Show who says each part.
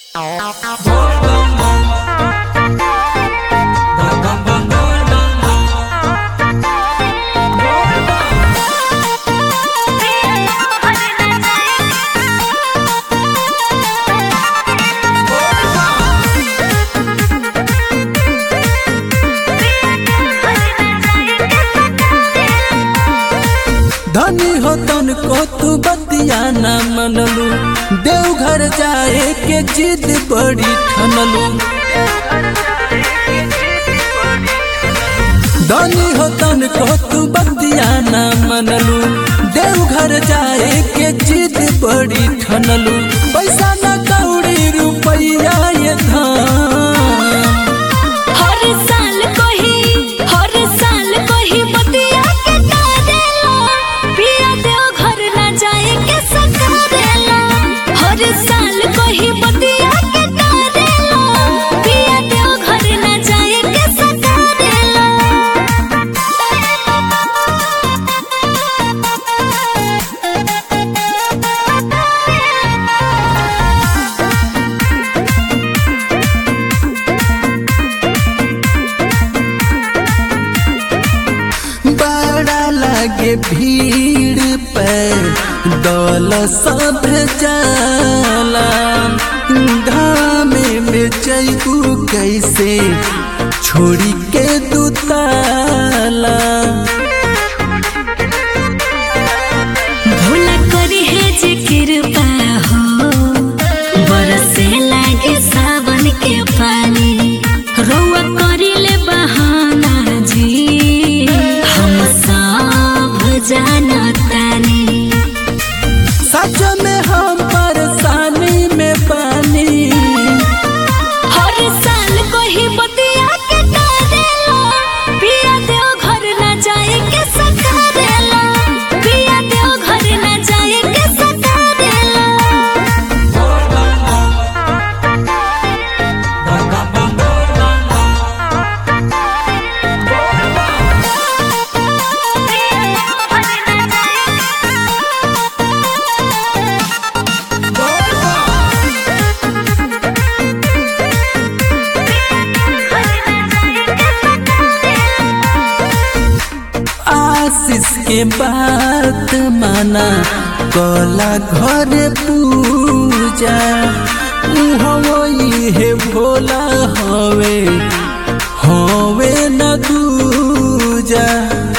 Speaker 1: धनी हो तन को तू बतिया न मनलू देवघर जाए के जिद बड़ी ठनलू धनी हो तन को तू बतिया न मनलू देवघर जाए के जिद बड़ी ठनलू पैसा न कौड़ी रुपया ये धाम
Speaker 2: हर साल कोही हर साल कोही बतिया के करेला पिया देव घर ना जाए के सकरेला हर साल कोही बतिया के करेला पिया देव घर ना जाए के सकरेला
Speaker 1: बड़ा लागे भीड़ पे दौल सब जाला घामे में जैबू कैसे छोड़ी के दुताला
Speaker 2: भोला करी है जे कृपा हो बरसे लागे सावन के पानी रौआ करी ले बहाना जी हम सब जानतानी
Speaker 1: सच में हम परेशानी में पानी
Speaker 2: हर साल कोही बतिया के करेला पिया देव घर ना जाए के सकरेला पिया देव घर ना जाए के सकरेला
Speaker 1: आशीष के बात माना कला घर पूजा हवई हे भोला हवे हवे न दूजा